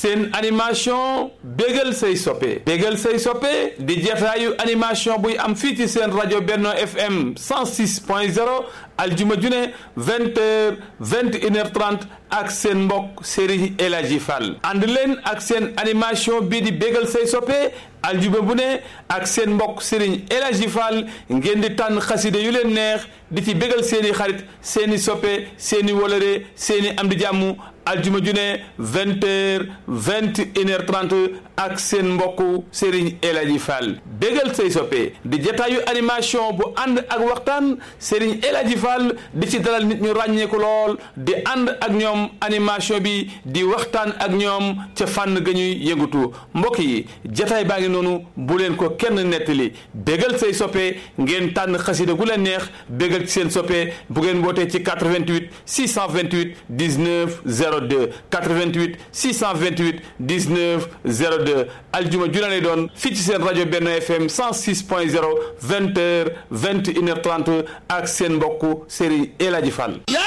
seen animation bégal say soppe bégal say soppe di jataayu animation buy am fii ci seen rajo Benno FM 106 point 0 aljuma june vingt heures vingt une heure trente ak seen mbokk Serigne El Hadji Fall ànd leen ak seen animation bii di bégal say soppe aljuma bu ne ak seen mbokk Serigne El Hadji Fall ngeen di tànn xaside yu leen neex di ci bégal seeni xarit seeni soppe seeni wolore seeni am di jàmm aljuma june vingt heures vingt une heure trente ak seen mbokku Serigne El Hadji Fall bégal say soppe di jataayu animation bu ànd ak waxtaan Serigne El Hadji Fall di ci dalal nit ñu ràññeeku lool di ànd ak ñoom animation bi di waxtaan ak ñoom ca fànn ga ñuy yëngatu mbokk yi jataay baa ngi noonu bu leen ko kenn nettali bégal say soppe ngeen tànn xasida gu leen neex bégal ci seen soppe bu ngeen wootee ci 88 628 19 02 88 628 19 02 aljuma ju lay doon fii ci seen rajo Benno FM 106 point 0 20 heures 21 heures 30 ak seen mbokku Serigne El Hadji Fall